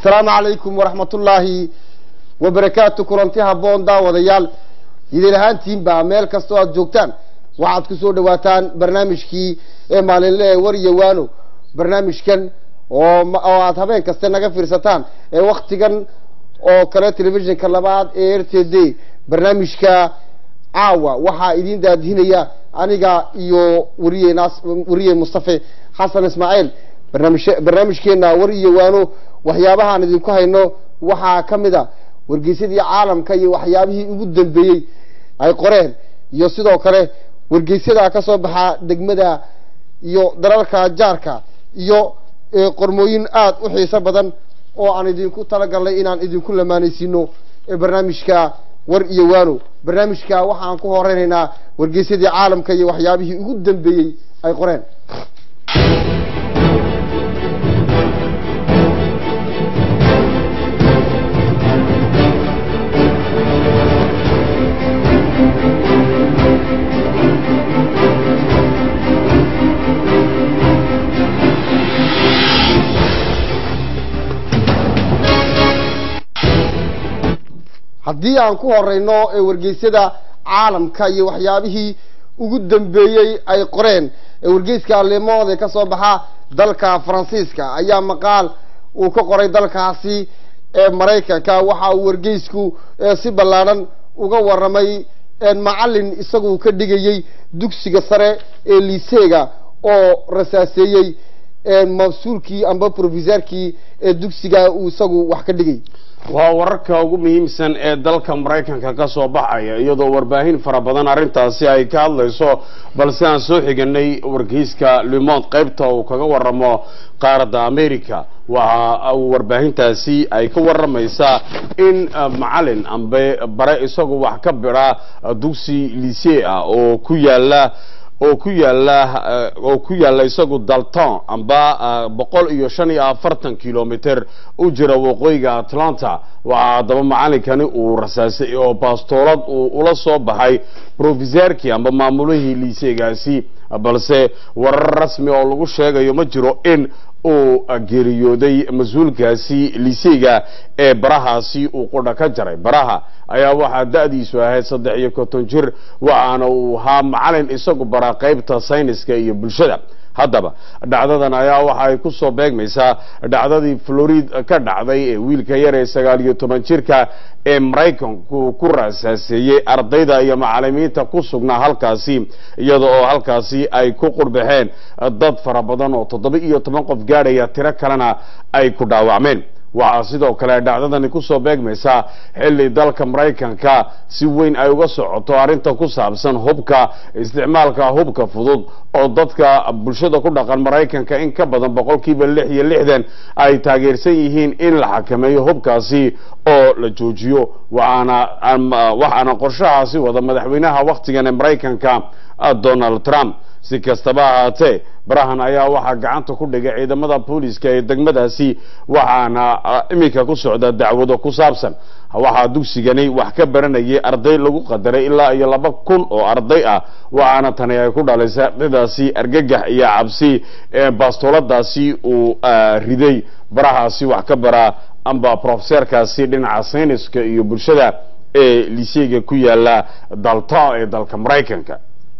asalaamu calaykum waraxmatullaahi wabarakaatu kulanti habboon daawadayaal idin ahaantiinba meel kastoo aad joogtaan waxaad ku soo dhawaataan barnaamijkii ee maalinle ee war iyo waano barnaamijkan oo oo aad habeen kaste naga fiirsataan ee waktigan oo kale telefishinka labaad ee r t d barnaamijka caawa waxaa idin daadihinaya aniga iyo wariye nas wariye mustafe xasan ismaaciil barnaamij barnaamijkeena war iyo waano waxyaabahaan idinku hayno waxaa ka mid a wargeysadii caalamka iyo waxyaabihii ugu dambeeyey ay qoreen iyo sidoo kale wargeysyada ka soo baxa degmada iyo dalalka jaarka iyo qormooyin aada u xiiso badan oo aan idinku talagalnay inaan idinku lamaanaysiino barnaamijka war iyo waano barnaamijka waxaan ku horeynaynaa wargeysadii caalamka iyo waxyaabihii ugu dambeeyey ay qoreen haddii aan ku horeyno ee wargeysyada caalamka iyo waxyaabihii ugu dambeeyey ay qoreen ee wargeyska lemood ee kasoo baxa dalka faransiiska ayaa maqaal uu ka qoray dalkaasi ee maraykanka waxa uu wargeysku si ballaadhan uga waramay macalin isagu ka dhigayey dugsiga sare ee liseega oo rasaaseeyey mas-uulkii amba profisaarkii ee dugsiga uu isagu wax ka dhigay waa wararka ugu muhiimsan ee dalka maraykanka ka soo baxaya iyadoo warbaahin fara badan arrintaasi ay ka hadlayso balse aan soo xiganay wargeyska limond qaybta uu kaga waramo qaaradda america waxa warbaahintaasi ay ka waramaysaa in macalin ambe bare isagu wax ka bira dugsi lisee ah oo ku yaala oo ku yaala oo ku yaala isagu dalton amba boqol iyo shan iyo afartan kilomitr u jira waqooyiga atlanta waxaa haddaba macalinkani uu rasaasay oo bastoolad uu ula soo baxay profisaarkii amba maamulihii liiseegaasi balse warar rasmi oo lagu sheegayo ma jiro in uu geeriyooday mas-uulkaasi liseega ee barahaasi uu qudha ka jaray baraha ayaa waxaa da-diisu ahayd saddex iyo konton jir waxaana uu ahaa macalin isagu bara qaybta sayniska iyo bulshada haddaba dhacdadan ayaa waxa ay ku soo beegmaysaa dhacdadii florid ka dhacday ee wiilka yar ee sagaal iyo toban jirka ee maraykanku ku raasaaseeyey ardayda iyo macalimiinta ku sugnaa halkaasi iyada oo halkaasi ay ku qurbaxeen dad fara badan oo toddoba iyo toban qof gaadhaya tiro kalena ay ku dhaawacmeen waxaa sidoo kale dhacdadani kusoo beegmaysaa xilli dalka maraykanka si weyn ay uga socoto arrinta ku saabsan hubka isticmaalka hubka fudud oo dadka bulshada ku dhaqan maraykanka in ka badan boqolkiiba lix iyo lixdan ay taageersan yihiin in la xakameeyo hubkaasi oo la joojiyo waxaana waxaana qorshahaasi wada madaxweynaha wakhtigan ee maraykanka donald trump si kastaba ahaatee barahan ayaa waxaa gacanta ku dhigay ciidamada booliska ee degmadaasi waxaana iminka ku socda dacwado ku saabsan waxaa dugsigani wax ka baranayay arday lagu qadaray ilaa iyo laba kun oo arday ah waxaana tani ay ku dhalisay ardaydaasi argagax iyo cabsi bastooladaasi uu riday barahaasi wax ka bara amba profeseerkaasi dhinaca sayniska iyo bulshada ee liseega ku yaala dalta ee dalka maraykanka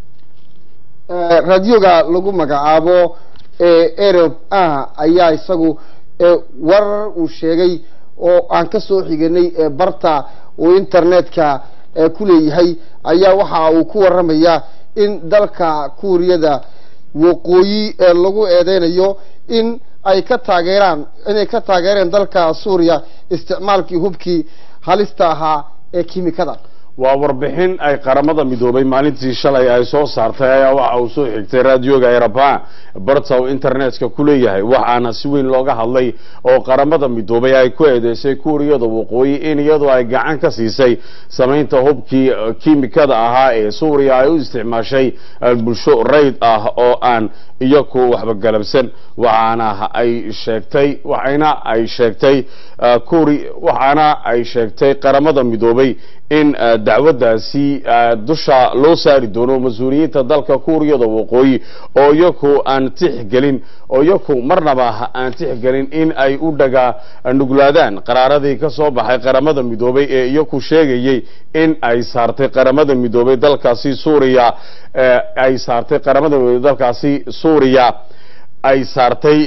raadioga lagu magacaabo erob ah ayaa isagu warar uu sheegay oo aan ka soo xiganay barta uu internetka ku leeyahay ayaa waxa uu ku waramayaa in dalka kuuriyada waqooyi ee lagu eedeynayo in ay ka taageeraan inay ka taageereen dalka suuriya isticmaalkii hubkii halista ahaa ee kimikada waa warbixin ay qaramada midoobay maalintii shalay ay soo saartay ayaa waxa uu soo xigtay raadioga eraba barta uu internetka ku leeyahay waxaana si weyn looga hadlay oo qaramada midoobay ay ku eedeysay kuuriyada waqooyi in iyadu ay gacan ka siisay samaynta hubkii kiimikada ahaa ee suuriya ay u isticmaashay bulsho rayd ah oo aan iyaku waxba galabsan waxaana ay sheegtay waxayna ay sheegtay kuuri waxaana ay sheegtay qaramada midoobay in dacwaddaasi dusha loo saari doono mas-uuliyiinta dalka kuuriyada waqooyi oo iyaku aan tixgelin oo iyaku marnaba aan tixgelin in ay u dhaga nuglaadaan qaraaradii ka soo baxay qaramada midoobay ee iyaku sheegayey in ay saartay qaramada midoobay dalkaasi suuriya ay saartay qaramada midoobay dalkaasi suuriya ay saartay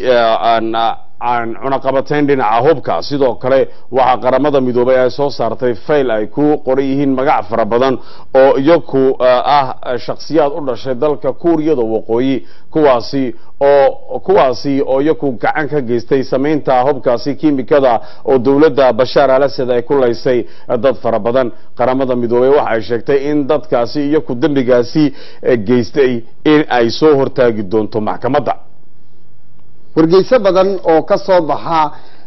aan cunaqabatayn dhinaca hubka sidoo kale waxaa qaramada midoobay ay soo saartay fayl ay ku qoran yihiin magac fara badan oo iyaku ah shakhsiyaad u dhashay dalka kuuriyada waqooyi kuwaasi oo kuwaasi oo iyaku gacan ka geystay samaynta hubkaasi kiimikada oo dowladda bashaar al asad ay ku laysay dad fara badan qaramada midoobey waxa ay sheegtay in dadkaasi iyaku dembigaasi geystay in ay soo hortaagi doonto maxkamadda wargeyso badan oo ka soo baxa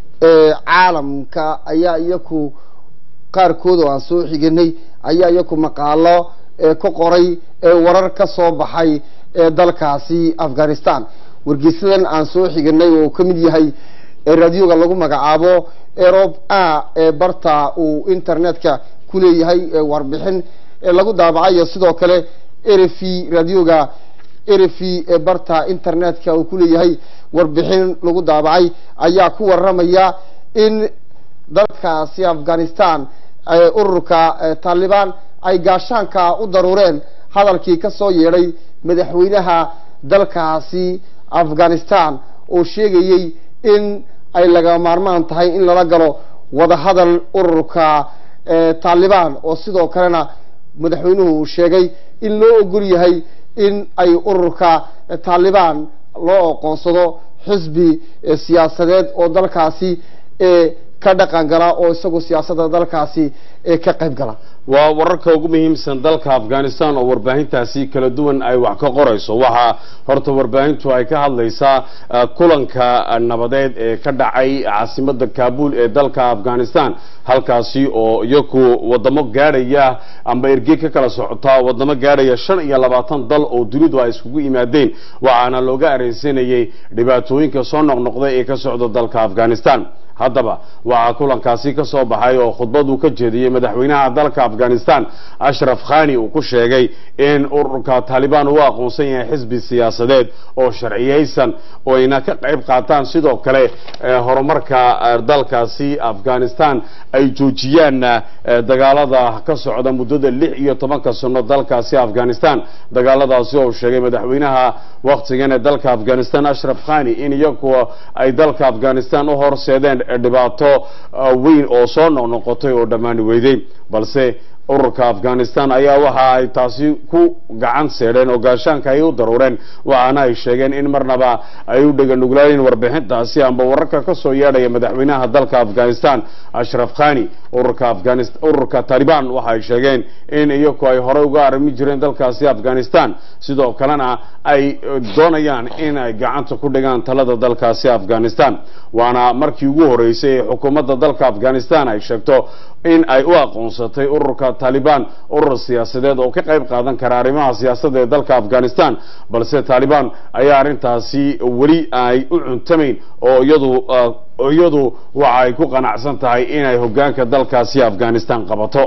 caalamka ayaa iyaku qaarkood oo aan soo xiganay ayaa iyaku maqaalo ka qoray warar ka soo baxay dalkaasi afghanistan wargeysadan aan soo xiganay oo ka mid yahay raadioga lagu magacaabo erob a ee barta uu internetka ku leeyahay warbixin lagu daabacayo sidoo kale erefi radioga erefi ee barta internetka uu ku leeyahay warbixin lagu daabacay ayaa ku waramaya in dalkaasi afghanistan ururka taalibaan ay gaashaanka u daruureen hadalkii ka soo yeedhay madaxweynaha dalkaasi afghanistan oo sheegayey in ay laga maarmaan tahay in lala galo wadahadal ururka taalibaan oo sidoo kalena madaxweynuhu uu sheegay in loo ogol yahay in ay ururka taalibaan loo aqoonsado xisbi siyaasadeed oo dalkaasi ka dhaqan gala oo isagu siyaasadda dalkaasi ka qayb gala waa wararka ugu muhiimsan dalka afghanistan oo warbaahintaasi kala duwan ay wax ka qorayso waxaa horta warbaahintu ay ka hadlaysaa kulanka nabadeed ee ka dhacay caasimada kabul ee dalka afghanistan halkaasi oo iyaku wadamo gaadhaya amba erge ka kala socotaa wadamo gaadhaya shan iyo labaatan dal oo dunidu ay iskugu yimaadeen waxaana looga areysanayay dhibaatooyinka soo noqnoqday ee ka socda dalka afghanistan haddaba waxaa kulankaasi ka soo baxay oo khudbaduu ka jeediyey madaxweynaha dalka afghanistan ashraf khani uu ku sheegay in ururka taalibaan uu aqoonsan yahay xisbi siyaasadeed oo sharciyeysan oo ayna ka qayb qaataan sidoo kale horumarka dalkaasi afghanistan ay joojiyaan dagaalada ka socda muddada lix iyo tobanka sano dalkaasi afghanistan dagaaladaasi oo sheegay madaxweynaha waktigan ee dalka afghanistan ashraf khani in iyagu ay dalka afghanistan u horseedeen dhibaato weyn oo soo noqnoqotay oo dhammaani weyday balse ururka afghanistan ayaa waxa ay taasi ku gacan seedheen oo gaashaanka ay u daruureen waxaana ay sheegeen in marnaba ay u dheganuglaayeen warbixintaasi amba wararka ka soo yeedhaya madaxweynaha dalka afghanistan ashraf khani ururka afghanistan ururka taliban waxa ay sheegeen in iyaku ay horey uga arrimi jireen dalkaasi afghanistan sidoo kalena ay doonayaan in ay gacanta ku dhigaan talada dalkaasi afghanistan waana markii ugu horeysay ee xukuumadda dalka afghanistan ay sheegto in ay u aqoonsatay ururka taliban urur siyaasadeed oo ka qayb qaadan kara arrimaha siyaasadda ee dalka afghanistan balse taliban ayaa arrintaasi weli ay u cuntamayn oo iyadu iyadu waxa ay ku qanacsan tahay inay hogaanka dalkaasi afghanistan qabato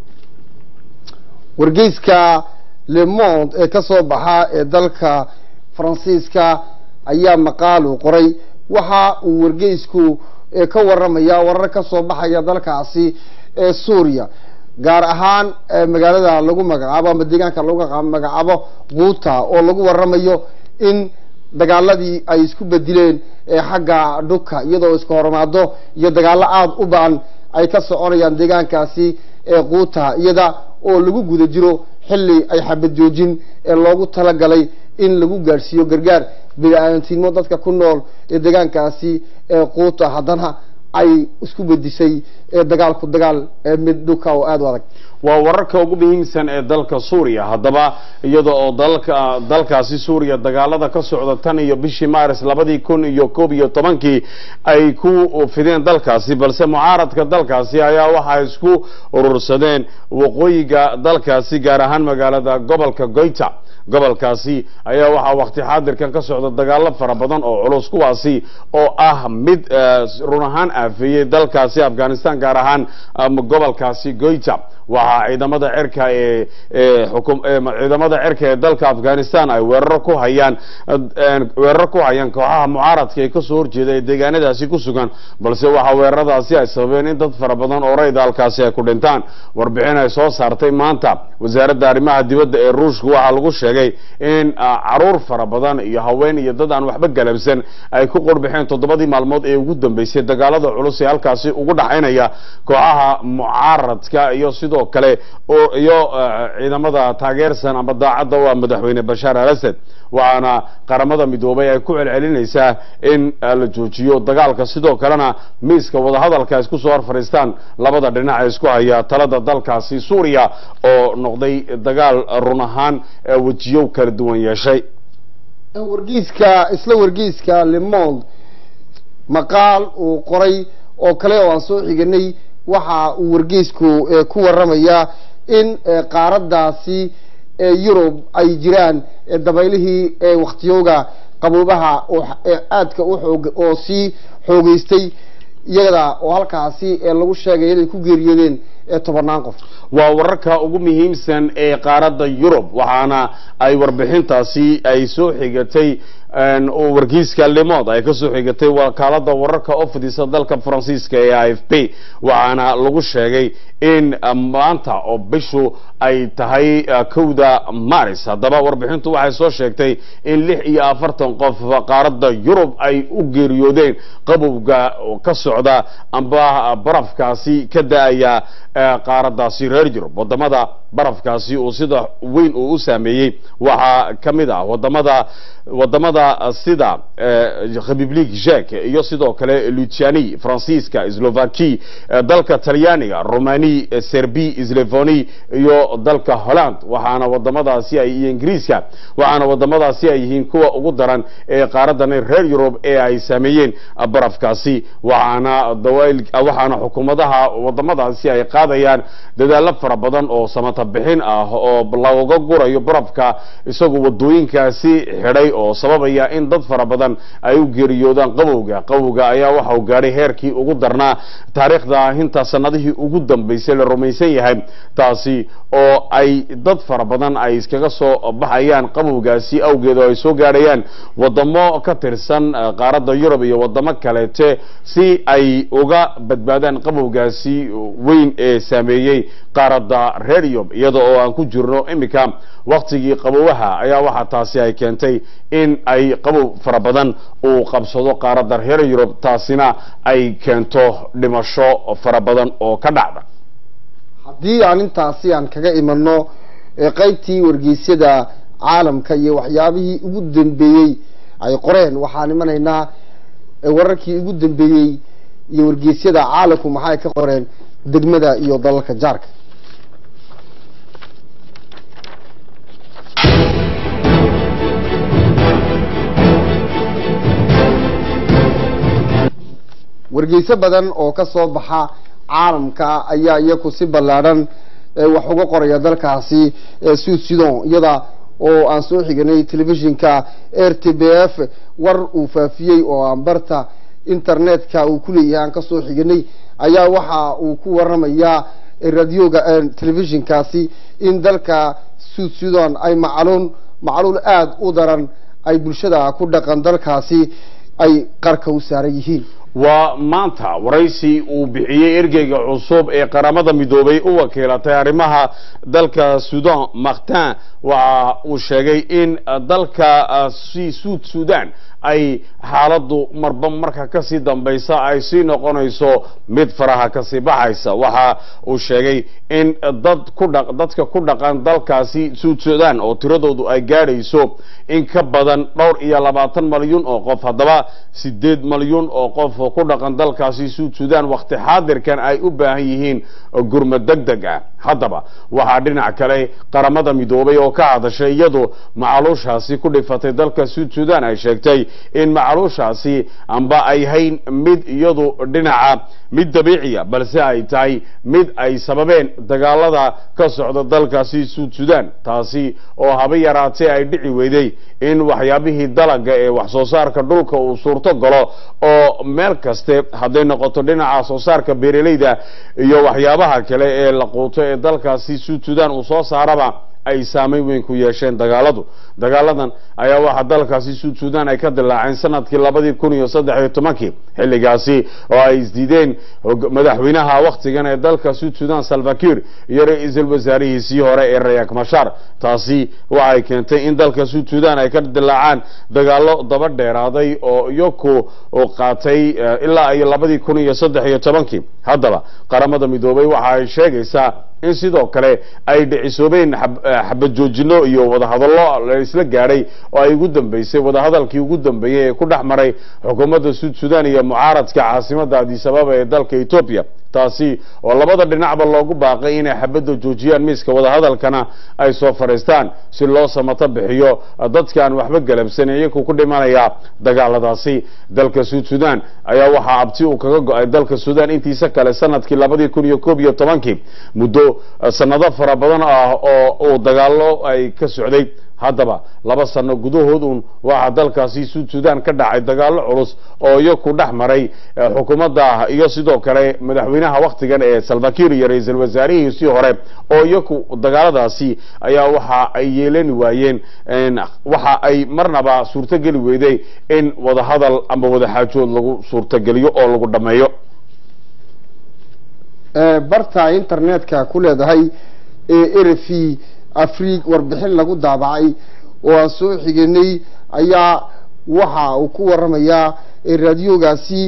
wargeyska le monde ee ka soo baxa ee dalka faransiiska ayaa maqaalu qoray waxa uu wargeysku ka waramaya warar ka soo baxaya dalkaasi ee suuriya gaar ahaan magaalada lagu magacaabo ama deegaanka lagu magacaabo quuta oo lagu waramayo in dagaaladii ay isku bedileen xagga dhuka iyadoo iska hormaado iyo dagaalo aada u ba-an ay ka soconayaan deegaankaasi ee quuta iyada oo lagu guda jiro xilli ay xabad joojin ee loogu talagalay in lagu gaadhsiiyo gargaar bini-aadantinimo dadka ku nool ee deegaankaasi ee quuta haddana ay isku bedisay dagaalku dagaal mid dhuka oo aada u adag waa wararka ugu muhiimsan ee dalka suuriya haddaba iyada oo dalka dalkaasi suuriya dagaalada ka socda tan iyo bishii maaris labadii kun iyo koob iyo tobankii ay ku fideen dalkaasi balse mucaaradka dalkaasi ayaa waxay isku urursadeen waqooyiga dalkaasi gaar ahaan magaalada gobolka goyta gobolkaasi ayaa waxaa wakti xaadirkan ka socda dagaalo fara badan oo culus kuwaasi oo ah mid run ahaan aafeeyey dalkaasi afghanistan gaar ahaan gobolkaasi goyta waxaa ciidamada cirka ee ee xukum ee ciidamada cirka ee dalka afghanistan ay weeraro ku hayaan weeraro ku hayaan kooxaha mucaaradka ee kasoo horjeeda ee deegaanadaasi ku sugan balse waxaa weeraradaasi ay sababeen in dad fara badan oo rayda halkaasi ay ku dhintaan warbixin ay soo saartay maanta wasaaradda arrimaha dibadda ee ruushka waxaa lagu sheegay in caruur fara badan iyo haween iyo dad aan waxba galabsan ay ku qorbixeen toddobadii maalmood ee ugu dambeysay dagaalada culus ee halkaasi ugu dhaxaynaya kooxaha mucaaradka iyo sidoo kale oo iyo ciidamada taageersan ama daacadda u ah madaxweyne bashaar al asad waxaana qaramada midoobay ay ku celcelinaysaa in la joojiyo dagaalka sidoo kalena miiska wadahadalka ay isku soo hor fadhiistaan labada dhinac ee isku haya talada dalkaasi suuriya oo noqday dagaal run ahaan wejiyo kala duwan yeeshay wargeyska isla wargeyska lemond maqaal uu qoray oo kale oo aan soo xiganay waxa uu wargeysku ku waramayaa in qaaradaasi yurub ay jiraan dabaylihii waktiyooga qaboobaha aadka uxoog oo sii xoogeystay iyada oo halkaasi lagu sheegay inay ku geeriyoodeen tobanaan qof waa wararka ugu muhiimsan ee qaaradda yurub waxaana ay warbixintaasi ay soo xigatay wargeyska lemod ay kasoo xigatay wakaalada wararka oo fidisa dalka faransiiska ee i f p waxaana lagu sheegay in maanta oo bishu ay tahay kowda maris haddaba warbixintu waxay soo sheegtay in lix iyo afartan qof qaaradda yurub ay u geeriyoodeen qabowga ka socda amba barafkaasi ka da-aya qaaradaasi reer yurub wadamada barafkaasi uu sida weyn uu u saameeyey waxaa ka mid ah wadamada wadamada sida republique jek iyo sidoo kale luciani faransiiska slovaki dalka talyaaniga romani serbi slevoni iyo dalka holland waxaana wadamadaasi ay iyo ingiriiska waxaana wadamadaasi ay yihiin kuwa ugu daran ee qaaradan reer yurub ee ay saameeyeen barafkaasi waxaana dawail waxaana xukuumadaha wadamadaasi ay qaadayaan dadaalo fara badan oo samata bixin ah oo looga gurayo barafka isagoo wadooyinkaasi xidhay oo sababaya in dad fara badan ay u geeriyoodaan qabowga qabowga ayaa waxa uu gaadhay heerkii ugu darnaa taariikhda hinta sanadihii ugu dambeysay la rumaysan yahay taasi oo ay dad fara badan ay iskaga soo baxayaan qabowgaasi awgeed oo ay soo gaadhayaan wadamo ka tirsan qaaradda yurub iyo wadamo kaleete si ay uga badbaadaan qabowgaasi weyn ee saameeyey qaaradda reer yurub iyada oo aan ku jirno iminka waktigii qabowaha ayaa waxaa taasi ay keentay in ay qabow fara badan uu qabsado qaaradda reer yurub taasina ay keento dhimasho fara badan oo ka dhacda haddii aan intaasi aan kaga imano qaybtii wargeysyada caalamka iyo waxyaabihii ugu dambeeyey ay qoreen waxaan imanaynaa wararkii ugu dambeeyey iyo wargeysyada caalamku maxay ka qoreen degmada iyo dalalka jaarka wargeyso badan oo ka soo baxa caalamka ayaa iyaku si ballaadhan wax uga qoraya dalkaasi sud sudan iyada oo aan soo xiganay telefishinka r t b f war uu faafiyey oo aan barta internetka uu ku leeyahay aan kasoo xiganay ayaa waxa uu ku waramayaa radioga telefishinkaasi in dalka sud sudan ay macluun macluul aada u daran ay bulshada ku dhaqan dalkaasi ay qarka u saaran yihiin waa maanta waraysi uu bixiyey ergeyga cusub ee qaramada midoobay u wakiilatay arrimaha dalka sudan martin waxa uu sheegay in dalka suud sudan ay xaaladdu marba marka kasii dambaysa ay sii noqonayso mid faraha kasii baxaysa waxa uu sheegay in dad ku dha dadka ku dhaqan dalkaasi suud sudan oo tiradoodu ay gaadhayso in ka badan dhowr iyo labaatan malyuun oo qof haddaba sideed malyuun oo qof oo ku dhaqan dalkaasi suud sudan wakti xaadirkan ay u baahan yihiin gurma deg deg ah haddaba waxaa dhinac kale qaramada midoobay oo ka hadashay iyadu macaluushaasi ku dhifatay dalka suud sudan ay sheegtay in macaluushaasi amba ay hayn mid iyadu dhinaca mid dabiiciya balse ay tahay mid ay sababeen dagaalada ka socda dalkaasi suud sudan taasi oo haba yaraatee ay dhici weyday in waxyaabihii dalaga ee wax soo saarka dhulka uu suurto galo oo meel meel kaste hadday noqoto dhinaca soo saarka beeraleyda iyo waxyaabaha kale ee la quuto ee dalkaasi suud sudan uu soo saaraba ay saameyn weyn ku yeesheen dagaaladu dagaaladan ayaa waxaa dalkaasi suud sudan ay ka dilaaceen sanadkii labadii kun iyo saddex iyo tobankii xilligaasi oo ay isdiideen madaxweynaha wakhtigan ee dalka suud sudan salvakir iyo ra-iisul wasaarihiisii hore ee rayak mashar taasi waxay keentay in dalka suud sudan ay ka dilaacaan dagaalo daba dheeraaday oo iyaku qaatay ilaa iyo labadii kun iyo saddex iyo tobankii haddaba qaramada midoobay waxa ay sheegaysaa in sidoo kale ay dhicisoobeen xabad joojino iyo wadahadallo la isla gaadhay oo ay ugu dambeysay wadahadalkii ugu dambeeyey ee ku dhex maray xukuumadda suud sudan iyo mucaaradka caasimadda adisababa ee dalka etoobiya taasi oo labada dhinacba loogu baaqay inay xabadda joojiyaan miiska wadahadalkana ay soo fadhiistaan si loo samato bixiyo dadkaan waxba galabsanin iyaku ku dhimanaya dagaaladaasi dalka suud sudan ayaa waxaa abti uu kaga go-ay dalka sudan intiisa kale sanadkii labadii kun iyo koob iyo tobankii muddo sanado fara badan ah oo uu dagaalo ay ka socday haddaba laba sano gudahood uun waxaa dalkaasi suud sudan ka dhacay dagaalo culus oo iyaku dhex maray xukuumadda iyo sidoo kale madaxweynaha wakhtigan ee salvakir iyo ra-iisul wasaarihiisii hore oo iyaku dagaaladaasi ayaa waxa ay yeelani waayeen waxa ay marnaba suurtogeli weyday in wadahadal ama wadaxaajood lagu suurtogeliyo oo lagu dhammeeyo barta internetka ku leedahay ee r v afrig warbixin lagu daabacay oo aan soo xigenay ayaa waxa uu ku waramayaa raadiyoogaasi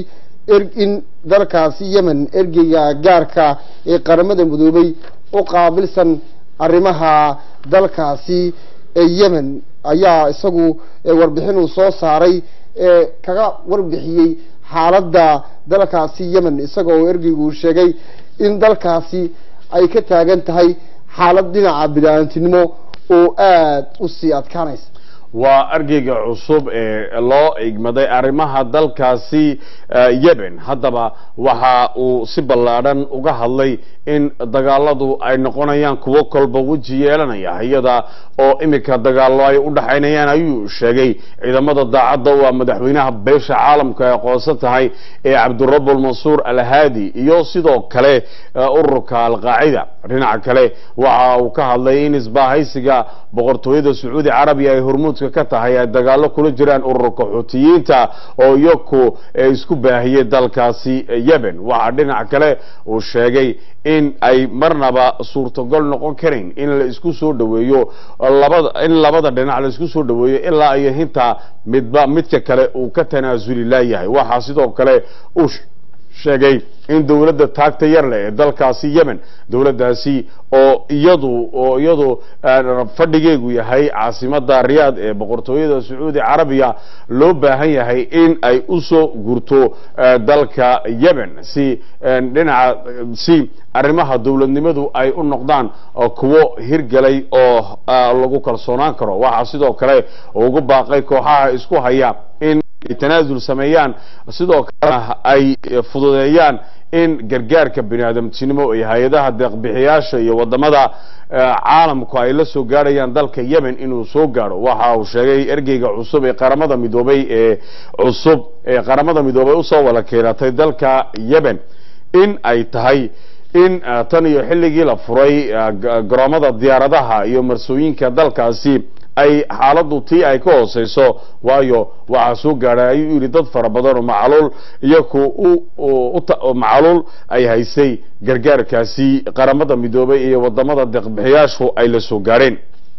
in dalkaasi yemen ergeyga gaarka ee qaramada midoobay u qaabilsan arrimaha dalkaasi ee yemen ayaa isagu warbixin uu soo saaray ee kaga warbixiyey xaaladda dalkaasi yemen isaga oo ergeygu uu sheegay in dalkaasi ay ka taagan tahay xaalad dhinaca bidaaantinimo oo aada u sii adkaanaysa waa argeyga cusub ee loo igmaday arrimaha dalkaasi yemen haddaba waxa uu si ballaadhan uga hadlay in dagaaladu ay noqonayaan kuwo kolba weji yeelanaya iyada oo iminka dagaallo ay u dhaxaynayaan ayuu sheegay ciidamada daacadda waa madaxweynaha beesha caalamka ay aqoonsan tahay ee cabdirabul mansuur alhaadi iyo sidoo kale ururka alqaacida dhinaca kale waxa uu ka hadlay in isbaahaysiga boqortooyada sacuudi carabiya ay hormuudka ka tahay ay dagaallo kula jiraan ururka xuutiyiinta oo iyaku isku baahiyey dalkaasi yemen waxaa dhinaca kale uu sheegay in ay marnaba suurtogol noqon karayn in la isku soo dhaweeyo labada in labada dhinac la isku soo dhaweeyo ilaa iyo hinta midba midka kale uu ka tanaasuli laayahay waxaa sidoo kale uu sheegay in dowladda taagta yar leh ee dalkaasi yemen dowladdaasi oo iyadu oo iyadu fadhigeegu yahay caasimada riyaad ee boqortooyada sacuudi carabiya loo baahan yahay in ay usoo gurto dalka yemen si dhinaca si arrimaha dowladnimadu ay u noqdaan kuwo hirgelay oo lagu kalsoonaan karo waxaa sidoo kale ugu baaqay kooxaha isku haya in tanaasul sameeyaan sidoo kalena ay fududeeyaan in gargaarka bini aadamtinimo iyo hay-adaha deeqbixiyaasha iyo wadamada caalamku ay la soo gaadhayaan dalka yemen inuu soo gaadho waxa uu sheegay ergeyga cusub ee qaramada midoobay ee cusub ee qaramada midoobay usoo wada keenatay dalka yemen in ay tahay in tan iyo xilligii la furay garoomada diyaaradaha iyo marsooyinka dalkaasi ay xaaladdu tii ay ka hooseyso waayo waxaa soo gaadhay ayuu yidhi dad fara badan oo macaluul iyaku macaluul ay haysay gargaarkaasi qaramada midoobay iyo wadamada deeqbixiyaashu ay la soo gaadheen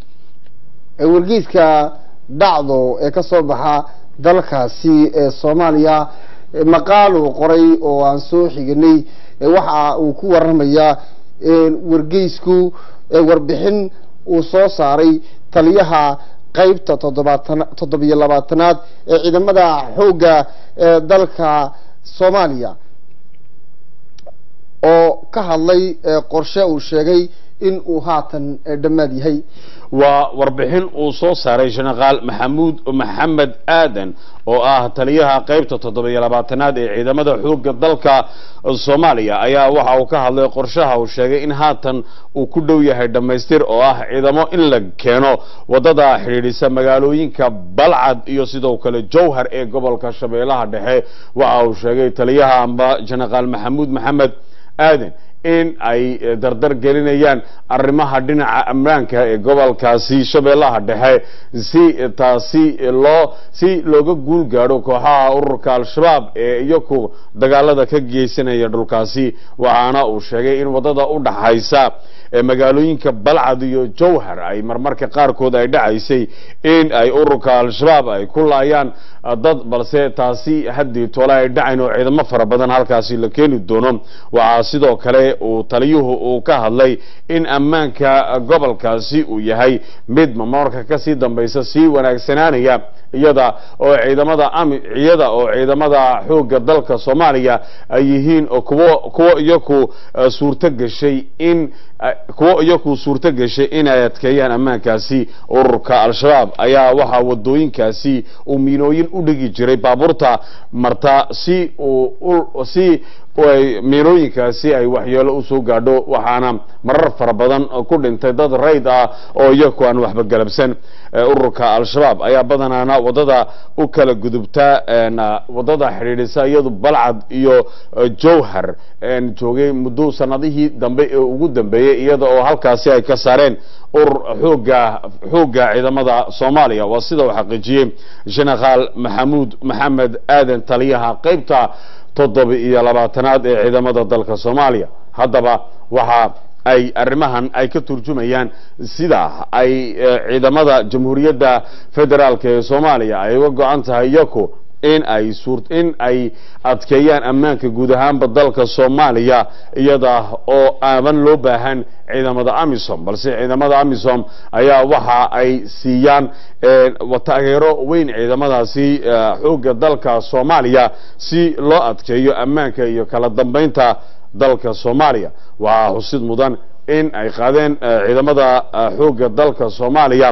wargeyska dhacdo ee ka soo baxa dalkaasi ee soomaaliya maqaal uu qoray oo aan soo xiganay waxa uu ku waramayaa wargeysku warbixin uu soo saaray taliyaha qeybta toddobaatan toddobiyo labaatanaad ee ciidamada xoogga ee dalka soomaaliya oo ka hadlay qorshe uu sheegay in uu haatan dhammaad yahay waa warbixin uu soo saaray jenaraal maxamuud maxamed aadan oo ah taliyaha qaybta toddobiyo labaatanaad ee ciidamada xoogga dalka soomaaliya ayaa waxa uu ka hadlay qorshaha uu sheegay in haatan uu ku dhow yahay dhammaystir oo ah ciidamo in la keeno wadada xidhiidhisa magaalooyinka balcad iyo sidoo kale jowhar ee gobolka shabeellaha dhexe waxa uu sheegay taliyaha amba jenaraal maxamuud maxamed aadan in ay dardar gelinayaan arrimaha dhinaca ammaanka ee gobolkaasi shabeellaha dhexe si taasi loo si looga guul gaadho kooxaha ururka al-shabaab ee iyaku dagaalada ka geysanaya dhulkaasi waxaana uu sheegay in waddada u dhaxaysa ee magaalooyinka balcad iyo jowhar ay marmarka qaarkood ay dhacaysay in ay ururka al-shabaab ay ku laayaan dad balse taasi haddii tole ay dhacayn oo ciidamo fara badan halkaasi la keeni doono waxaa sidoo kale uu taliyuhu uu ka hadlay in ammaanka gobolkaasi uu yahay mid mamarka kasii dambaysa sii wanaagsanaanaya iyada oo ciidamada ami iyada oo ciidamada xoogga dalka soomaaliya ay yihiin kuwo kuwo iyaku suurto gashay in kuwo iyaku suurto gashay inay adkeeyaan ammaankaasi ururka al-shabaab ayaa waxaa wadooyinkaasi uu miinooyin u dhigi jiray baabuurta marta si uu si miinooyinkaasi ay waxyeelo usoo gaadho waxaana marar fara badan ku dhintay dad rayd ah oo iyaku aan waxba galabsan ururka al-shabaab ayaa badanaana wadada u kala gudubta wadada xidhiidhisa iyadu balcad iyo jowhar joogay muddo sanadihii dambe ee ugu dambeeyey iyada oo halkaasi ay ka saareen urur xooga xoogga ciidamada soomaaliya waa sida uu xaqiijiyey jenaraal maxamuud maxamed aadan taliyaha qaybta toddoba iyo labaatanaad ee ciidamada dalka soomaaliya haddaba waxa ay arrimahan ay ka turjumayaan sida ay ciidamada jamhuuriyadda federaalk ee soomaaliya ay uga go-an tahay iyaku in ay suur in ay adkeeyaan ammaanka guud ahaanba dalka soomaaliya iyada oo aaban loo baahan ciidamada amisom balse ciidamada amisom ayaa waxa ay siiyaan taageero weyn ciidamadaasi xoogga dalka soomaaliya si loo adkeeyo ammaanka iyo kala dambeynta dalka soomaaliya waxaa xusid mudan in ay qaadeen ciidamada xoogga dalka soomaaliya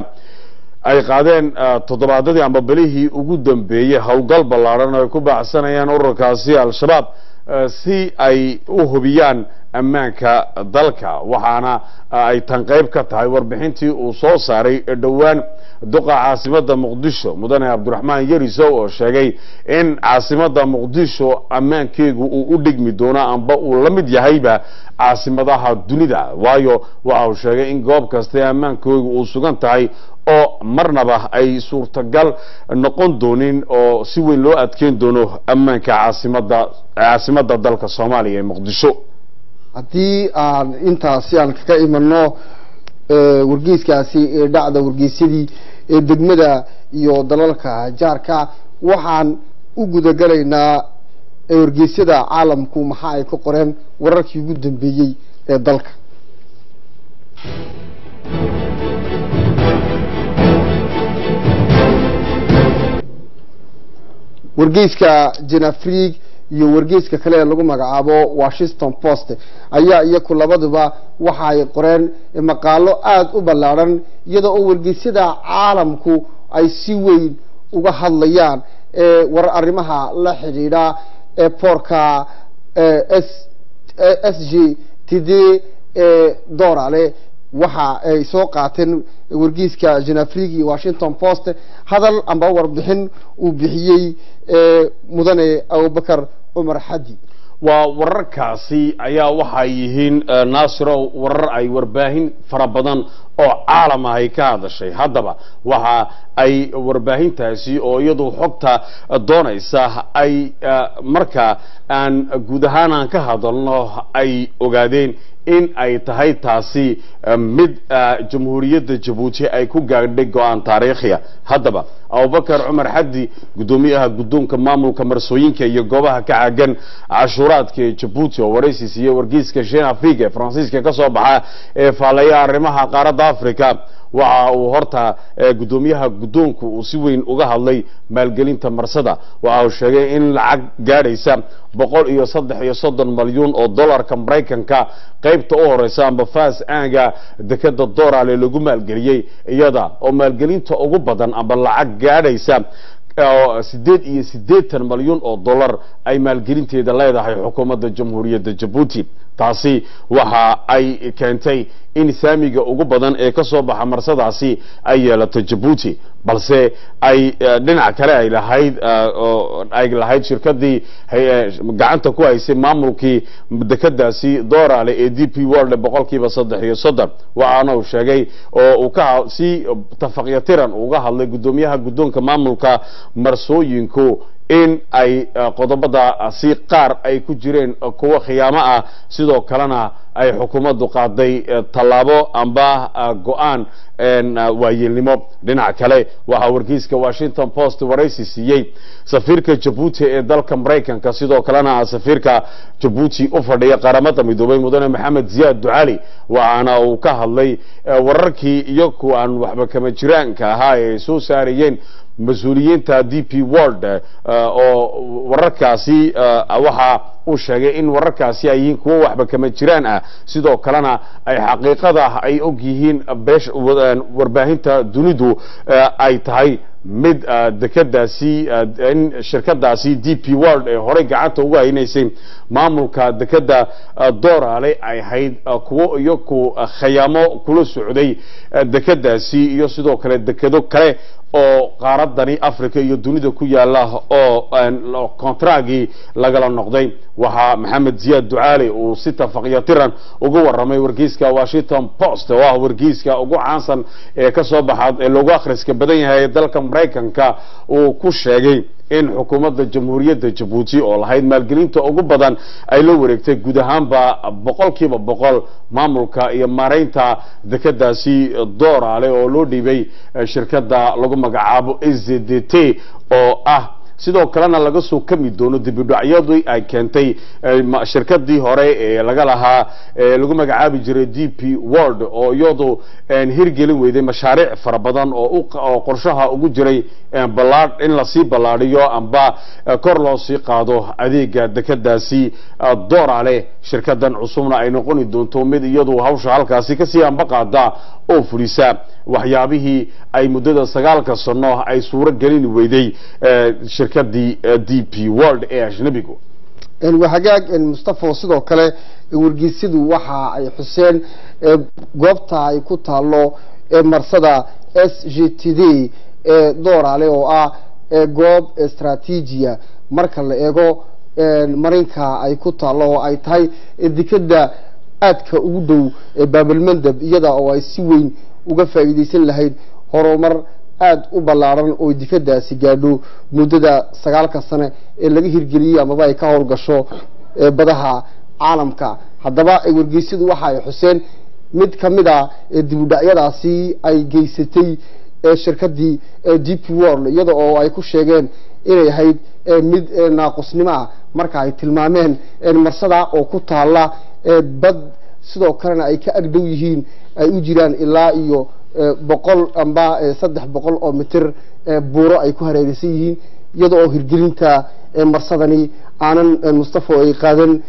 ay qaadeen toddobaadadii amba belihii ugu dambeeyey howlgal ballaadhan oo ay ku baacsanayaan ururkaasi al-shabaab si ay u hubiyaan ammaanka dalka waxaana ay tan qayb ka tahay warbixintii uu soo saaray dhowaan duqa caasimada muqdisho mudane cabdiraxmaan yarisow oo sheegay in caasimada muqdisho ammaankeegu uu u dhigmi doono amba uu la mid yahayba caasimadaha dunida waayo waxa uu sheegay in goob kastae ammaankoogu uu sugan tahay oo marnaba ay suurtagal noqon doonin oo si weyn loo adkeyn doono ammaanka caasimada caasimada dalka soomaaliya ee muqdisho haddii aan intaasi aan kaga imano wargeyskaasi ee dhacda wargeysyadii ee degmada iyo dalalka jaarka waxaan u gudagalaynaa wargeysyada caalamku maxa ay ka qoreen wararkii ugu dambeeyey ee dalka wargeyska jenafrig iyo wargeyska kale ee lagu magacaabo washington post ayaa iyaku labaduba waxa ay qoreen maqaalo aada u ballaadhan iyada oo wargeysyada caalamku ay si weyn uga hadlayaan war arrimaha la xidhiidha ee boorka s g t d ee doorale waxa ay soo qaateen wargeyska jenafrig iyo washington post hadal amba warbixin uu bixiyey mudane abubakar cumar xadi waa wararkaasi ayaa waxay yihiin naasiro warar ay warbaahin fara badan oo caalam ah ay ka hadashay haddaba waxa ay warbaahintaasi oo iyadu xogta doonaysa ay marka aan guud ahaan aan ka hadalno ay ogaadeen in ay tahay taasi mid jamhuuriyadda jabuuti ay ku gaadhay go-aan taariikhiya haddaba abubakar cumar xaddi guddoomiyaha guddoonka maamulka marsooyinka iyo goobaha ka caagan cashuuraadka ee jabuuti oo waraysi siiyey wargeyska shin africa ee faransiiska ka soo baxa ee faallaya arrimaha qaaradda africa waxa uu horta guddoomiyaha guddoonku uu si weyn uga hadlay maalgelinta marsada waxa uu sheegay in lacag gaadhaysa boqol iyo saddex iyo soddon malyuun oo dollarka maraykanka qaybta u horeysa amba fas aaga dekeda doorale lagu maalgeliyey iyada oo maalgelinta ugu badan amba lacag gaadhaysa sideed iyo siddeetan malyuun oo dollar ay maalgelinteeda leedahay xukuumadda jamhuuriyadda jabuuti taasi waxa ay keentay in saamiga ugu badan ee ka soo baxa marsadaasi ay yeelato jabuuti balse ay dhinac kale ay lahayd ay lahayd shirkadii gacanta ku haysay maamulkii dekadaasi doorale ee d p world boqolkiiba saddex iyo soddon waxaana uu sheegay oo uu ka si tafaqyatiran uga hadlay guddoomiyaha guddoonka maamulka marsooyinku in ay qodobadaasi qaar ay ku jireen kuwo khiyaamo ah sidoo kalena ay xukuumaddu qaaday tallaabo amba go-aan waayeelnimo dhinaca kale waxaa wargeyska washington post waraysi siiyey safiirka jabuuti ee dalka maraykanka sidoo kalena safiirka jabuuti u fadhiya qaramada midoobay mudane maxamed ziyaad ducali waxaana uu ka hadlay wararkii iyo kuwa aan waxba kama jiraanka ahaa ee ay soo saarayeen mas-uuliyiinta d p world oo wararkaasi waxa uu sheegay in wararkaasi ay yihiin kuwo waxba kama jiraan ah sidoo kalena ay xaqiiqada ay og yihiin beesh warbaahinta dunidu ay tahay mid dekadaasi in shirkadaasi d p world ee horey gacanta uga haynaysay maamulka dekeda doorale ay ahayd kuwo iyo ku khayaamo kula socday dekadaasi iyo sidoo kale dekedo kale oo qaaradani africa iyo dunida ku yaala oo kontragii lagala noqday waxaa maxamed ziyaad ducaali uu si tafaqyatiran uga waramay wargeyska washington post oo ah wargeyska ugu caansan ee kasoo baxa ee loogu akhriska badan yahay dalka maraykanka uu ku sheegay in xukuumadda jamhuuriyadda jabuuti oo lahayd maalgelinta ugu badan ay la wareegtay guud ahaanba boqolkiiba boqol maamulka iyo maaraynta dekadaasi doorale oo loo dhiibay shirkadda lagu magacaabo s d t oo ah sidoo kalena laga soo kami doono dibidhacyadii ay keentay shirkadii hore ee laga lahaa lagu magacaabi jiray d p world oo iyadu hirgelin weyday mashaariic fara badan oo qorshaha ugu jiray in lasii ballaadhiyo amba kor loo sii qaado adeega dekadaasi doorale shirkadan cusubna ay noqoni doonto mid iyadu hawsha halkaasi kasii amba qaada oo fulisa waxyaabihii ay muddada sagaalka sano ay suuro gelin weyday shirkadii d p world ee ajnabigu hagaag mustafa sidoo kale wargeysyadu waxa ay xuseen goobta ay ku taalo marsada s g t d ee doorale oo ah goob istraatiijiya marka la eego marinka ay ku taalo oo ay tahay dekeda aadka ugu dhow baabalmandab iyada oo ay si weyn uga faa'iidaysan lahayd horumar aada u ballaaran oo dekadaasi gaadho muddada sagaalka sane ee laga hirgeliyey amaba ay ka howlgasho badaha caalamka haddaba wargeysyadu waxa ay xuseen mid ka mid a dibudhacyadaasi ay geysatay shirkadii d p world iyada oo ay ku sheegeen inay ahayd mid naaqusnimo ah marka ay tilmaameen marsada oo ku taala bad sidoo kalena ay ka agdhow yihiin ay u jiraan ilaa iyo boqol amba saddex boqol oo mitir buuro ay ku hareeraysan yihiin iyada oo hirgelinta marsadani aanan mustafa ay qaadan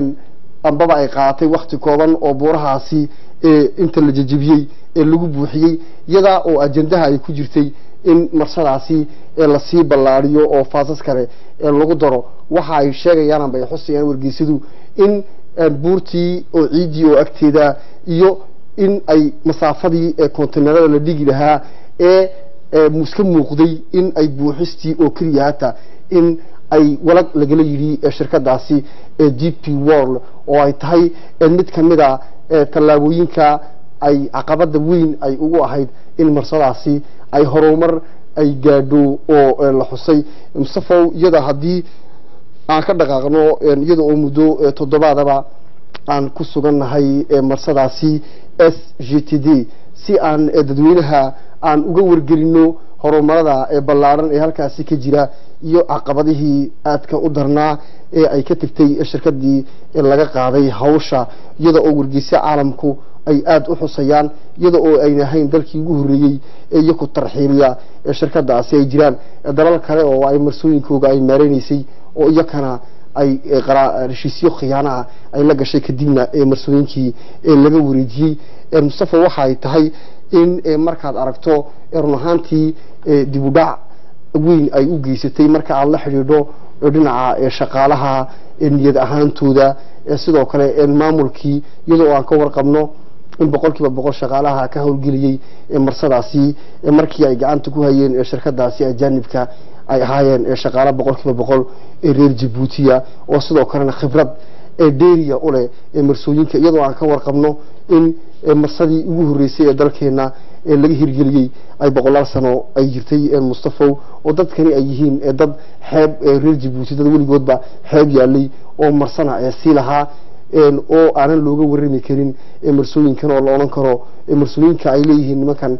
ambaba ay qaadatay wakti kooban oo buurahaasi inta la jejebiyey ee lagu buuxiyey iyada oo ajendaha ay ku jirtay in marsadaasi lasii ballaadiyo oo faasas kale lagu daro waxa ay sheegayaan amba ay xusayaan wargeysyadu in buurtii oo ciiddii oo agteeda iyo in ay masaafadii kontenerada la dhigi lahaa ee iska muuqday in ay buuxistii oo keliya hata in ay walag lagala yidhi shirkadaasi d p world oo ay tahay mid ka mid a tallaabooyinka ay caqabada weyn ay ugu ahayd in marsadaasi ay horumar ay gaadho oo la xusay mustafow iyada haddii aan ka dhaqaaqno iyada oo muddo toddobaadaba aan ku sugannahay marsadaasi s g t d si aan dadweynaha aan uga wargelino horumarada ee ballaaran ee halkaasi ka jira iyo caqabadihii aadka u darnaa ee ay ka tegtay shirkadii laga qaaday hawsha iyada oo wargeysa caalamku ay aada u xusayaan iyada oo ayna ahayn dalkii ugu horreeyey ee iyaku tarxiiliya ee shirkadaasi ay jiraan dalal kale oo ay marsooyinkooga ay maareynaysay oo iyakana ay heshiisyo khiyaanaha ay la gashay kadibna ee marsooyinkii laga wareejiyey mustafa waxa ay tahay in markaad aragto run ahaantii dib u dhac weyn ay u geysatay marka aada la xidhiidho dhinaca shaqaalaha niyad ahaantooda sidoo kale maamulkii iyadoo aan ka warqabno in boqol kiiba boqol shaqaalaha ka howlgeliyey marsadaasi markii ay gacanta ku hayeen shirkadaasi ajaanibka ay ahaayeen shaqaala boqol kiiba boqol ee reer jabuutiya oo sidoo kalena khibrad ee dheeriya u leh marsooyinka iyadoo aan ka warqabno in marsadii ugu horreysay ee dalkeena laga hirgeliyey ay boqolaal sano ay jirtay mustafow oo dadkani ay yihiin dad xeeb reer jabuuti dad weligoodba xeeb yaalay oo marsana sii lahaa oo aanan looga warami karin marsooyinkan oo la odhan karo marsooyinka ay leeyihiin nimankan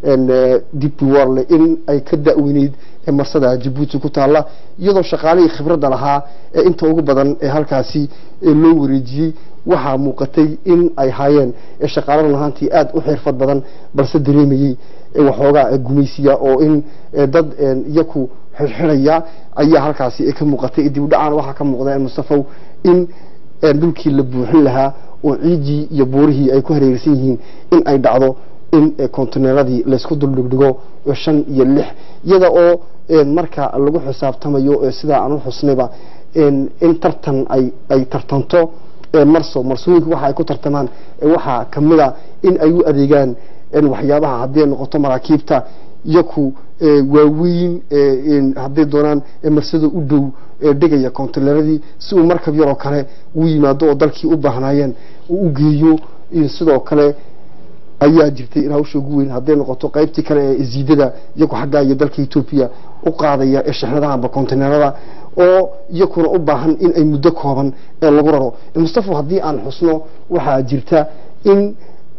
dib warle in ay ka da-weyneyd marsada jabuuti ku taalla iyadoo shaqaalihii khibradda lahaa ee inta ugu badan ee halkaasi loo wareejiyey waxaa muuqatay in ay haayeen shaqaalo lahaantii aada u xirfad badan balse dareemayey waxoogaa gumaysiya oo in dad iyaku xirxidhaya ayaa halkaasi ka muuqatay dib u dhacaan waxaa ka muuqda mustafow in dhulkii la buuxin lahaa oo ciidii iyo buurihii ay ku hareersan yihiin in ay dhacdo in kontineeradii laysku duldhigdhigo shan iyo lix iyada oo marka lagu xisaabtamayo sidaa aan u xusnayba in tartan ay tartanto marso marsooyinku waxa ay ku tartamaan waxaa kamida in ay u adeegaan waxyaabaha hadday noqoto maraakiibta iyaku waaweyn hadday doonaan marsada u dhow dhigaya kontineeradii si uu markab yaroo kale u yimaado oo dalkii u baahnaayeen uu u geeyo sidoo kale ayaa jirtay in hawsha ugu weyn hadday noqoto qaybtii kale ee ziidada iyagu xaggaa iyo dalka etoobiya u qaadaya ee shexnadahanba kontineerada oo iyakuna u baahan in ay muddo kooban ee lagu raro mustafa haddii aan xusno waxaa jirta in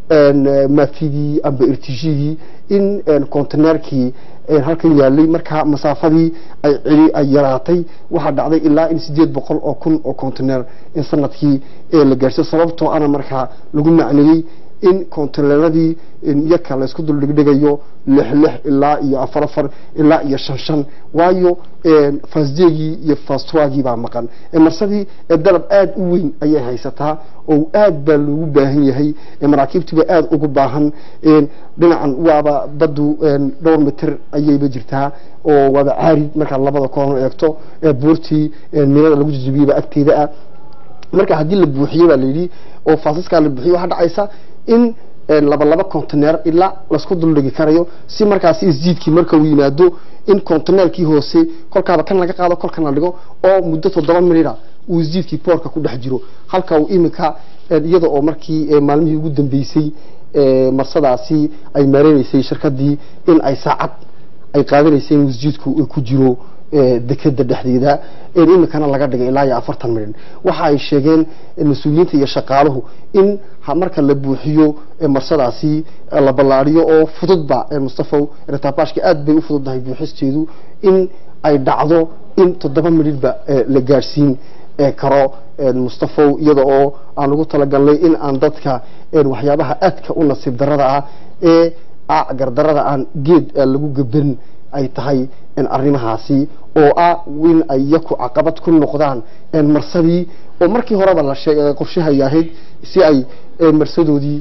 mafidii amba irtishigii in kontineerkii halkan yaalay markaa masaafadii ay celi ay yaraatay waxaa dhacday ilaa in sideed boqol oo kun oo kontineer in sanadkii la gaarsiyo sababtoo ana markaa lagu macneeyey in kontineeradii yaka laysku duldhigdhigayo lix lix ilaa iyo afar afar ilaa iyo shan shan waayo fasdegii iyo fastragii baa maqan marsadii dalab aada u weyn ayay haysataa oo aad baa loogu baahan yahay maraakiibtiiba aada ugu baahan dhinacan waaba badu dhowr mitir ayayba jirtaa oo waaba caarid markaad labada koolan eegto buurtii milada lagu jajabiyeyba agteeda ah marka haddii la buuxiye baa layidhi oo faasaskaa la buuxiye waxaa dhacaysa in laba laba conteneer ilaa laisku duldhigi karayo si markaasi isjiidkii marka uu yimaado in conteneerkii hoose kolkaaba kan laga qaado kolkan la dhigo oo muddo toddoba minida uu isjiidkii boorka ku dhex jiro halka uu iminka iyada oo markii maalmihii ugu dambeysay marsadaasi ay maareynaysay shirkadii in ay saacad ay qaadanaysay in isjiidku ku jiro dekeda dhexdeeda iminkana laga dhigay ilaa iyo afartan milyan waxa ay sheegeen mas-uuliyiinta iyo shaqaaluhu in marka la buuxiyo marsadaasi la ballaadiyo oo fududba mustafow retabaashka aad bay u fududdahay buuxisteedu in ay dhacdo in toddoba milyanba la gaadhsiin karo mustafow iyada oo aan ugu talagalnay in aan dadka waxyaabaha aadka u nasiib darada ah ee gardarada aan geed lagu gaban ay tahay arrimahaasi oo ah in ay yaku caqabad ku noqdaan marsadii oo markii horeba la sheegay qorshahay ahayd si ay marsadoodii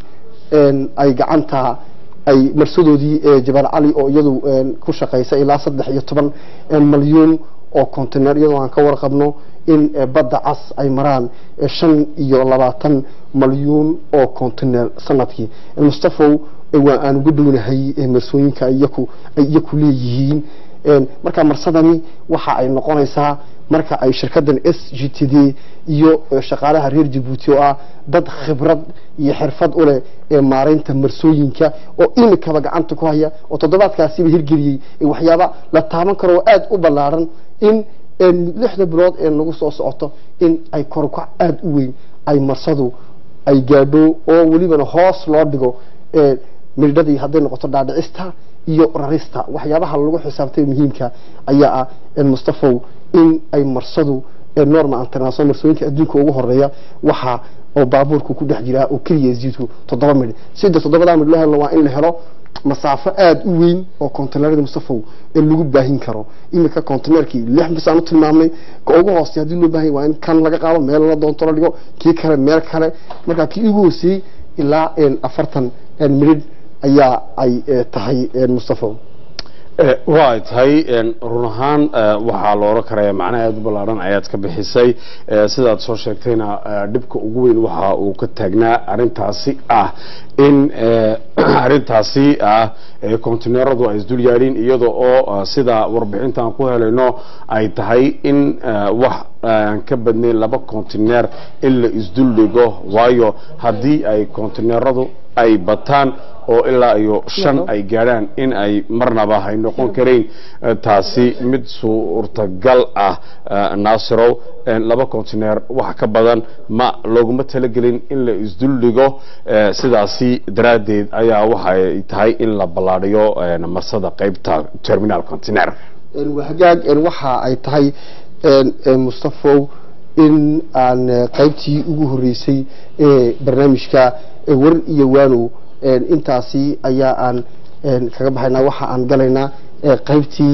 ay gacanta ay marsadoodii jabal cali oo iyadu ku shaqaysa ilaa saddex iyo toban malyuun oo contener iyadoo aan ka warqabno in badda cas ay maraan shan iyo labaatan malyuun oo contener sanadkii mustafow waa aan uga dhownahay marsooyinka iyaku ay iyaku leeyihiin marka marsadani waxa ay noqonaysaa marka ay shirkadan s g t d iyo shaqaalaha reer jabuuti oo ah dad khibrad iyo xirfad u leh ee maaraynta marsooyinka oo imikaba gacanta ku haya oo toddobaadkaasiba hirgeliyey waxyaaba la taaban karo oo aada u ballaaran in lixda bilood ee nagu soo socoto in ay korukac aada u weyn ay marsadu ay gaadho oo welibana hoos loo dhigo midhadii hadday noqoto dhaadhicista iyo rarista waxyaabaha lagu xisaabtay muhiimka ayaa ah mustafow in ay marsadu norma international marsooyinka adduunka ugu horeeya waxa oo baabuurku ku dhex jiraa oo keliya isjiidku toddoba midh sida toddobadaa midh loo helo waa in la helo masaafo aada u weyn oo konteynarada mustafow ee lagu baahin karo iminka konteynarkii lix bis aan u tilmaamnay ka ugu hoosey haddii loo baahan waa in kan laga qaado meel la doonto la dhigo kii kale meel kale marka kii ugu hooseeyey ilaa afartan midhidh ayaa ay tahay mustafow waa ay tahay run ahaan waxaa la oran karaya macnaha aada u ballaaran ayaad ka bixisay sidaad soo sheegtayna dhibka ugu weyn waxa uu ka taagnaa arrintaasi ah in arrintaasi ah kontineeradu ay isdul yaadhiin iyada oo sida warbixintaan ku helayno ay tahay in wax aan ka badnayn laba kontineer in la isdul dhigo waayo haddii ay kontineeradu ay bataan oo ilaa iyo shan ay gaadhaan in ay marnaba hay noqon karayn taasi mid suurtagal ah naasirow laba kontineer wax ka badan ma looguma talagelin in la isduldhigo sidaasi daraaddeed ayaa waxay tahay in la ballaadhiyo marsada qeybta terminal contineer hagaag waxa ay tahay mustafow in aan qaybtii ugu horeysay ee barnaamijka war iyo waanow intaasi ayaa aan kaga baxaynaa waxa aan galaynaa qaybtii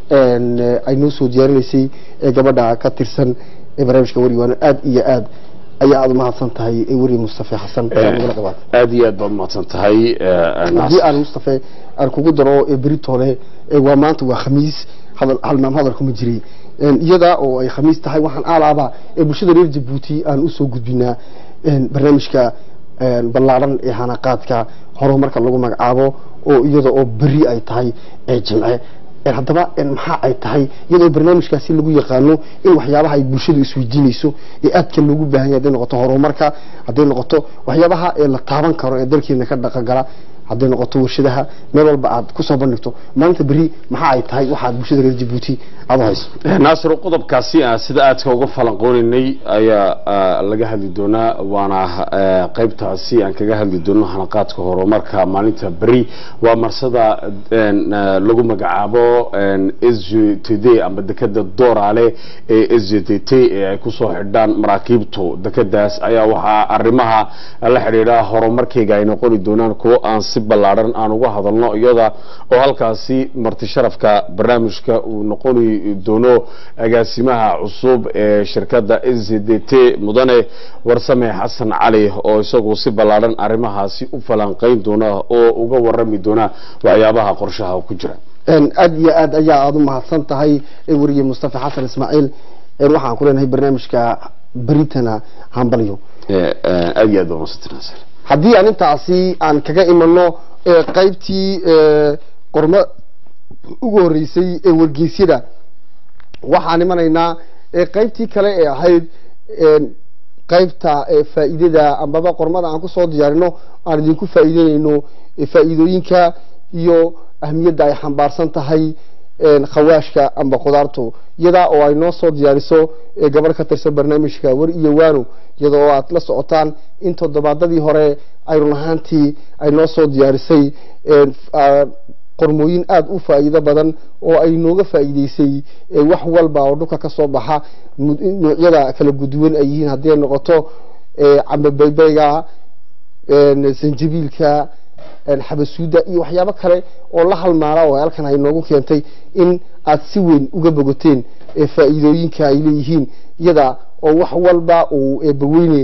ay noo soo diyaarinaysay ee gabadha ka tirsan ee barnaamijka war iyo waano aada iyo aad ayaa aada umahadsan tahay weri mustafe xasan aada iyo aad baad umahadsan tahay haddii aan mustafe aan kugu daro beritole waa maanta waa khamiis hadal halmaam hadalku ma jiray iyada oo ay khamiis tahay waxaan aalaaba ee bulshada reer jabuuti aan usoo gudbinaa barnaamijka ballaaran ee hanaqaadka horumarka lagu magacaabo oo iyada oo beri ay tahay jimce haddaba maxaa ay tahay iyadoo barnaamijkaasi lagu yaqaano in waxyaabaha ay bulshadu isweydiinayso ee aadka loogu baahan yahay hadday noqoto horumarka hadday noqoto waxyaabaha ee la taaban karo ee dalkeena ka dhaqangala hadday noqoto warshadaha meel walba aad kusoo bandhigto maalinta beri maxaa ay tahay waxaad bulshada reer jabuuti aada u hayso naasir qodobkaasi aan sida aadka uga falanqoonaynay ayaa laga hadli doonaa waana qaybtaasi aan kaga hadli doono hanaqaadka horumarka maalinta beri waa marsada lagu magacaabo s g t d ama dekeda doorale ee s g t t ee ay kusoo xidhaan maraakiibtu dekadaas ayaa waxaa arrimaha la xidhiidha horumarkeyga ay noqoni doonaan kuwo aan si ballaaran aan uga hadalno iyada oo halkaasi marti sharafka barnaamijka uu noqoni doono agaasimaha cusub ee shirkadda s c d t mudane warsame xasan cali oo isagu si ballaaran arrimahaasi u falanqeyn doona oo uga warami doona waxyaabaha qorshaha ku jira aada iyo aad ayaa aada u mahadsan tahay weriye mustafa xasan ismaaciil waxaan ku leenahay barnaamijka beritana hambalyo aada iyo aad baa mahadsantahay haddii aan intaasi aan kaga imano qaybtii qormo ugu horeysay ee wargeysyada waxaan imanaynaa qaybtii kale ee ahayd qaybta faa'iidada ambaba qormada aan kusoo diyaarino aan idinku faa'iideynayno faa'iidooyinka iyo ahmiyadda ay xambaarsan tahay khawaashka amba khudaartu iyadaa oo ay noo soo diyaariso gabadh ka tirsan barnaamijka war iyo waano iyada oo aad la socotaan in toddobaadadii hore ay run ahaantii ay noo soo diyaarisay qormooyin aada u faa'iido badan oo ay nooga faa'iideysay wax walba oo dhulka ka soo baxa noocyada kala guduwan ay yihiin hadday noqoto cambe beybeyga sanjabiilka xabasuuda iyo waxyaabo kale oo la halmaala oo halkan ay noogu keentay in aad si weyn uga bogoteen faa'iidooyinka ay leeyihiin iyada oo wax walba uu eebbaweyne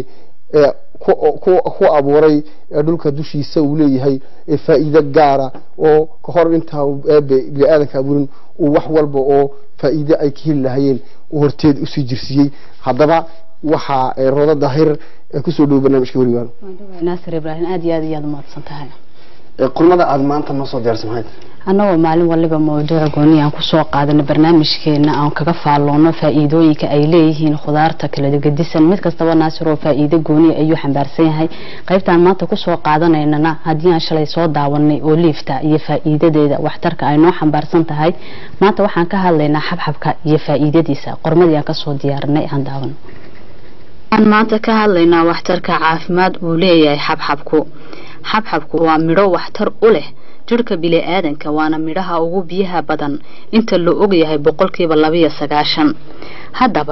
ku abuuray dhulka dushiisa uu leeyahay faa'iido gaara oo kahor intaa eebe bini-aadanka abuurin uu wax walba oo faa'iide ay ka heli lahayeen horteed usii jirsiiyey haddaba waxaa roodo daahir kusoo dhowo barnaamijka weriwaan naasir ibraahim aada iyo aad iyaad umahadsan tahay qormada aada maanta noo soo diyaarsa maxay annagoo maalin waliba mawduuca gooni aan kusoo qaadana barnaamijkeena aan kaga faalloono faa-iidooyinka ay leeyihiin khudaarta kala gedisan mid kastaba naasir oo faa-iido gooniya ayuu xambaarsan yahay qaybtaan maanta kusoo qaadanaynana haddii aan shalay soo daawanay oo liifta iyo faa-iidadeeda waxtarka ay noo xambaarsan tahay maanta waxaan ka hadlaynaa xabxabka iyo faa-iidadiisa qormadii aan kasoo diyaarinay aan daawano aan maanta ka hadlaynaa waxtarka caafimaad uu leeyahay xabxabku xabxabku waa midho waxtar u leh jirhka bili-aadanka waana midhaha ugu biyaha badan inta la ogyahay boqolkiiba labiyo sagaashan haddaba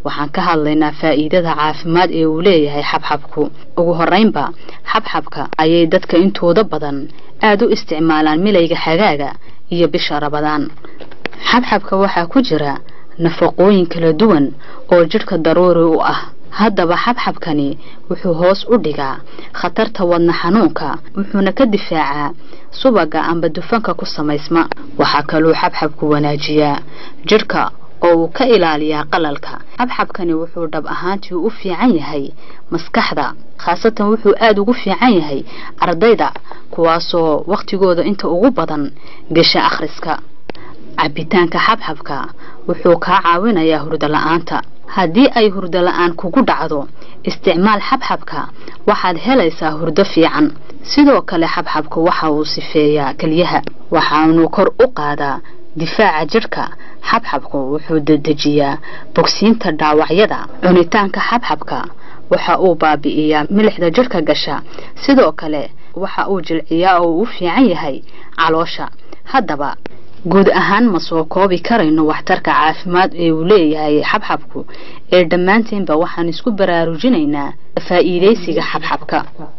waxaan ka hadlaynaa faa'iidada caafimaad ee uu leeyahay xabxabku ugu horreynba xabxabka ayay dadka intooda badan aada u isticmaalaan milayga xagaaga iyo bisha rabadaan xabxabka waxaa ku jira nafaqooyin kala duwan oo jidhka daruuri u ah haddaba xabxabkani wuxuu hoos u dhigaa khatarta wadna xanuunka wuxuuna ka difaacaa subaga amba dufanka ku samaysma waxaa kaluu xabxabku wanaajiyaa jidhka oo uu ka ilaaliyaa qalalka xabxabkani wuxuu dhab ahaantii u fiican yahay maskaxda khaasatan wuxuu aada ugu fiican yahay ardayda kuwaasoo wakhtigooda inta ugu badan gesha akhriska cabitaanka xabxabka wuxuu kaa caawinayaa hurdo la-aanta haddii ay hurdo la-aan kugu dhacdo isticmaal xabxabka waxaad helaysaa hurdo fiican sidoo kale xabxabka waxa uu sifeeyaa kelyaha waxaanuu kor u qaadaa difaaca jidhka xabxabku wuxuu dedejiyaa bogsiinta dhaawacyada cunitaanka xabxabka waxa uu baabi'iyaa milixda jidhka gasha sidoo kale waxa uu jilciyaa oo uu u fiican yahay caloosha haddaba guud ahaan ma soo koobi karayno waxtarka caafimaad ee uu leeyahay xabxabku ee dhammaanteenba waxaan isku baraarujinaynaa faa'iidaysiga xabxabka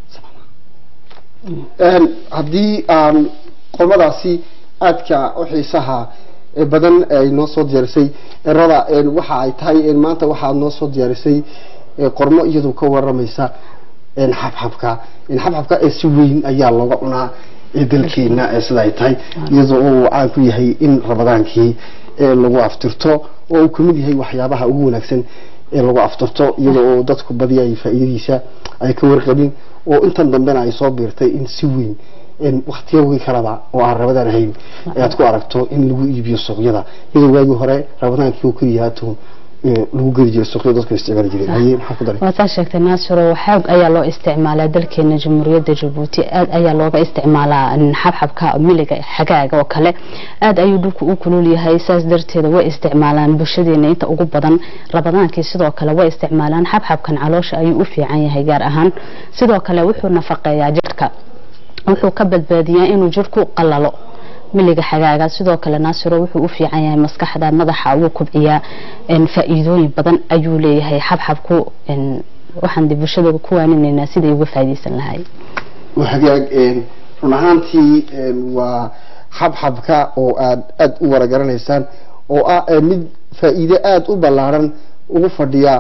haddii aan qolmadaasi aadka u xiisaha badan ay noo soo diyaarisay erada waxa ay tahay maanta waxaad noo soo diyaarisay qormo iyadoo ka waramaysa xabxabka xabxabka ee si weyn ayaa looga cunaa dalkeena sida ay tahay iyadoo uu caan ku yahay in rabadaankii lagu aftirto oo uu kamid yahay waxyaabaha ugu wanaagsan ee lagu aftirto iyadoo oo dadku badiya ay faa'iidadiisa ay ka warqabin oo intan dambena ay soo biirtay in si weyn wakhtiyawii kaleba oo aan rabadaan ahayn ayaad ku aragto in lagu iibiyo suuqyada iyadoo waagii hore rabadaankii uu keliya haato lagu geli jiray suuqyada dadku isticmaali jireen haye maxaa ku daray waa saa sheegtay naasiro xoog ayaa loo isticmaalaa dalkeena jamhuuriyadda jabuuti aad ayaa looga isticmaalaa xabxabka miliga xagaaga oo kale aad ayuu dhulku u kulul yahay saas darteeda way isticmaalaan bulshadeena inta ugu badan rabadaankii sidoo kale way isticmaalaan xabxabkan caloosha ayuu u fiican yahay gaar ahaan sidoo kale wuxuu nafaqeeyaa jidhka wuxuu ka badbaadiyaa inuu jidhku qalalo miliga xagaaga sidoo kale naasiro wuxuu u fiican yahay maskaxda madaxa wuu kubciyaa faa'iidooyin badan ayuu leeyahay xabxabku waxaan de bulshada ku waaninaynaa siday uga faa'iidaysan lahay hagaag run ahaantii waa xabxabka oo aad aada u waragaraneysaan oo ah mid faa'iide aada u ballaaran ugu fadhiya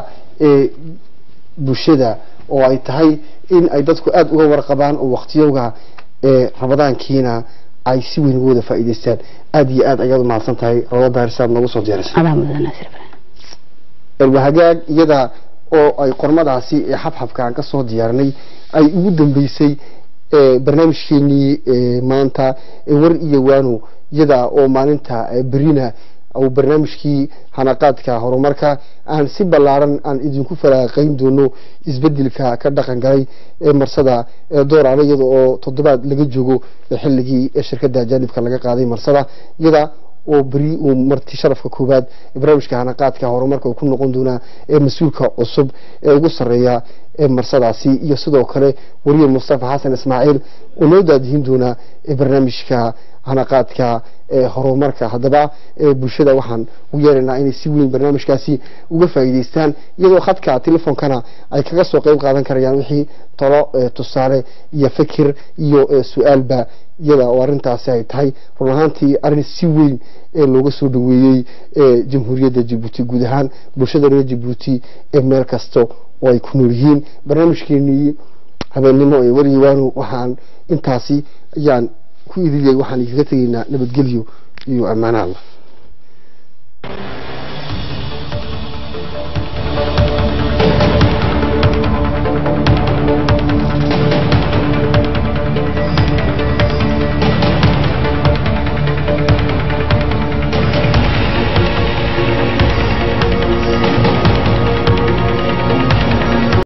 bulshada oo ay tahay in ay dadku aada uga warqabaan oo waqtiyowga rabadaankiina ay si weyn uga wada faa'iidaystaan aada iyo aad ayaad u mahadsan tahay rabada baarisaad noogu soo diyaarisay adaa mudan naasir ibrahim hagaag iyada oo ay qormadaasi ee xabxabka aan kasoo diyaarinay ay ugu dambeysay barnaamijkeenii maanta war iyo waano iyada oo maalinta berina uu barnaamijkii hanaqaadka horumarka aan si ballaaran aan idinku faraaqayn doono isbedelka ka dhaqan galay ee marsada dooraale iyada oo toddobaad laga joogo xilligii shirkadda ajaanibka laga qaaday marsada iyada oo beri uu marti sharafka koowaad barnaamijka hanaqaadka horumarka uu ku noqon doonaa ee mas-uulka cusub ee ugu sarreeya ee marsadaasi iyo sidoo kale wariye mustafa xasan ismaaciil oo noo daadihin doonaa barnaamijka hanaqaadka horumarka haddaba bulshada waxaan u yeeraynaa inay si weyn barnaamijkaasi uga faa'iidaystaan iyadoo khadka telefoonkana ay kaga soo qeyb qaadan karayaan wixii talo tusaale iyo fikir iyo su-aalba iyada oo arrintaasi ay tahay run ahaantii arrin si weyn ee looga soo dhaweeyey jamhuuriyadda jabuuti guud ahaan bulshada reer jabuuti ee meel kasta oo ay ku nool yihiin barnaamijkeenii habeennimo ee wariyawaanu waxaan intaasi ayaan ku idiliyay waxaan igaga tegaynaa nabadgelyo iyo ammaano allah